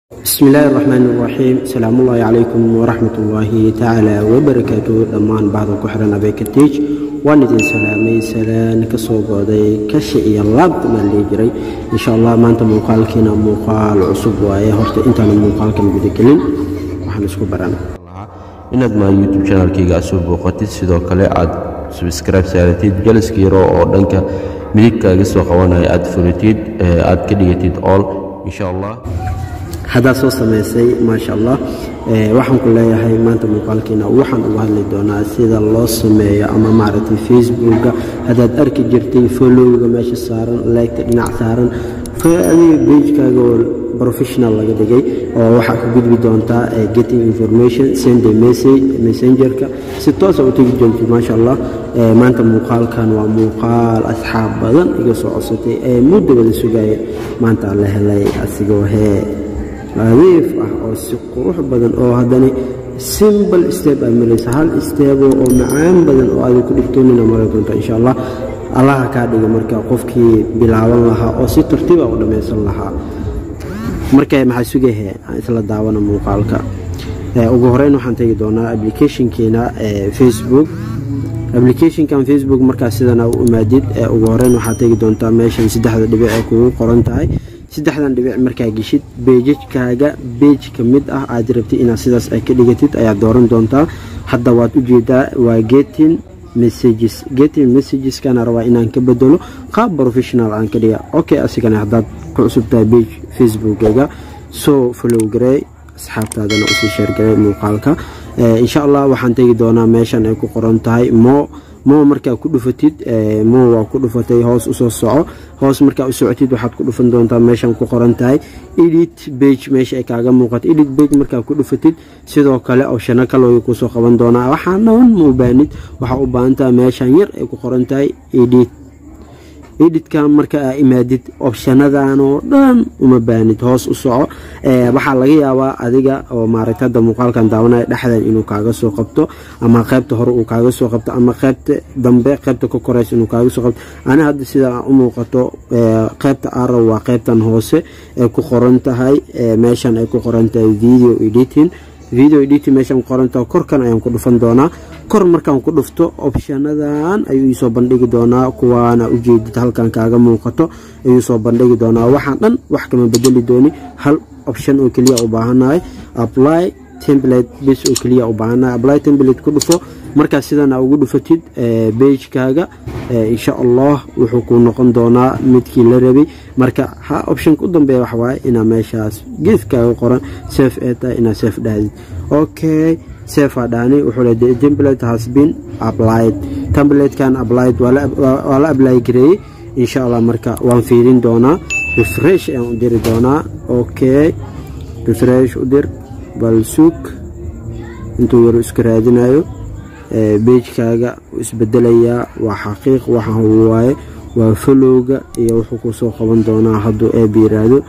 bismi illaahi raxmaan iraxiim salaamullaahi calaykum waraxmat ullaahi tacaala wabarakaatu dhammaan bahda ku xihan abekatiij waan idin salaamay salaan ka soo gooday kashi iyo laabta maa lihi jiray insha allah maanta muuqaalkiina muuqaal cusub waaye horta intaana muuqaalkan gudagelin waxaan isku baran inaad maa youtube chanalkayga aad soo booqatid sidoo kale aad subscribe saaratid jaliska yaro oo dhanka midigkaaga soo qabanaya aad furitid aad ka dhigatid all insha allah haddaad soo samaysay maasha allah waxaan ku leeyahay maanta muuqaalkiina waxaan uga hadli doonaa sida loo sameeyo ama maaragtay facebooka haddaad arki jirtay followga meesha saaran leegta dhinac saaran adiga bejkaaga oo professional laga dhigay oo waxaa ka gudbi doontaa getting information send a message messengerka si toosa u tegi doonti maasha allah maanta muuqaalkan waa muuqaal asxaab badan iga soo codsatay ee muddo wada sugaya maanta la helay asigoo hee nadiif ah oo si qurux badan oo haddana simbal steb aad maraysa hal stebo oo macaan badan oo aada ku dhigtoonina mari doonta insha allah allaha kaa dhiga marka qofkii bilaaban lahaa oo si tartiiba u dhammaysan lahaa marka maxaa sugahe aan isla daawana muuqaalka ugu horeyn waxaan tegi doonaa applicationkeena facebook applicationkan facebook markaa sidana u imaadid ugu horeyn waxaad tegi doontaa meeshan saddexda dhibic ee kugu qoran tahay saddexdan dhibic markaa geshid beejajkaaga beej ka mid ah aad rabtid inaad sidaas ay ka dhigatid ayaad dooran doontaa hadda waad ujeedaa waa getin messages getin messageskana rabaa inaan ka bedelo qaab professional aan ka dhiga okay asigana haddaad ku cusubtahay beej facebookaga soo follow garey asxaabtaadana usii sheergarey muuqaalka insha allah waxaan tegi doonaa meeshan ay ku qoran tahay mo mo markaa ku dhufatid mo waa ku dhufatay hoos usoo soco hoos markaa u socotid waxaad ku dhufan doontaa meeshan ku qoran tahay edit bage meesha ay kaaga muuqato edit bage markaa ku dhufatid sidoo kale opshano kalooga kusoo qaban doonaa waxaanawan ma u baahnid waxaa u baahantaha meeshan yar ay ku qoran tahay edit editkan marka aa imaadid opshanadan oo dhan uma baahnid hoos u soco waxaa laga yaabaa adiga oo maaragta hadda muuqaalkan daawanaya dhexdan inuu kaaga soo qabto ama qaybta hore uu kaaga soo qabto ama qaybta dambe qaybta ka koreysa inuu kaaga soo qabto ani hadda sida u muuqato qaybta araw waa qaybtan hoose ay ku qoran tahay meeshan ay ku qoran tahay video editing video editing meeshan qorantaha korkan ayaan ku dhufan doonaa kor markaan ku dhufto opshanadan ayuu iisoo bandhigi doonaa kuwaana ujeedid halkan kaaga muuqato ayuu soo bandhigi doonaa waxaan dhan wax kama bedeli dooni hal option oo keliya u baahanahay apply template bis oo keliya u baahanahay apply template ku dhufo markaas sidana ugu dhufatid beijkaaga insha allah wuxuu ku noqon doonaa midkii la rabay marka ha optionka u dambeeya waxawaaye inaa meeshaas geeskaaga qoran sef ee tahay inaad sef dhahdid okay sefa dhani wuxuu le the template has been applied templatekan applied waa la apply gareeyey insha allah marka waan fiirin doonaa refresh ayaan u diri doonaa okay refresh u dir bal suug intuu yaro iska raadinayo beijkaaga isbedelayaa waa xaqiiq waxa waaye waa folowga iyo wuxuu kusoo qaban doonaa hadduu eeb yiraahdo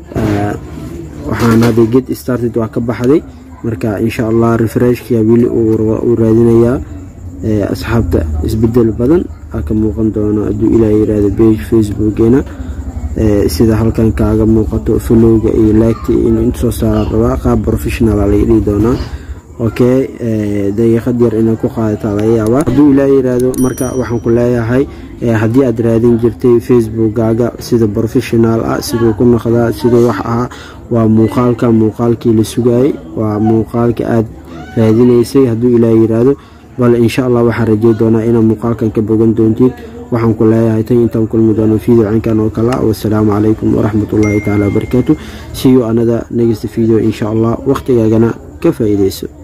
waxaan hadda get started waa ka baxday marka insha allah refreshkia weli uu raadinayaa asxaabta isbedel badan aa ka muuqan doono hadduu ilaa yiraahdo bage facebookena sida halkan kaaga muuqato folowga iyo laagta inuu intasoo saara rabaa qaab professional laga dhihi doonaa okay daqiiqad yar inay ku qaadataa laga yaabaa hadduu ilaa yiraahdo marka waxaan ku leeyahay haddii aad raadin jirtay facebookkaaga sida professional ah siduu ku noqdaa siduu wax ahaa waa muuqaalka muuqaalkii la sugayay waa muuqaalka aad raadinaysay hadduu ilaa yiraahdo bal insha allah waxaan rajey doonaa inaad muuqaalkan ka bogan doontid waxaan ku leeyahay tan intaan kulmi doono video cinkan oo kale wasalaamu calaykum waraxmatullaahi tacaala wabarakaatu see you another next video insha allah waqtigaagana ka faa'iidayso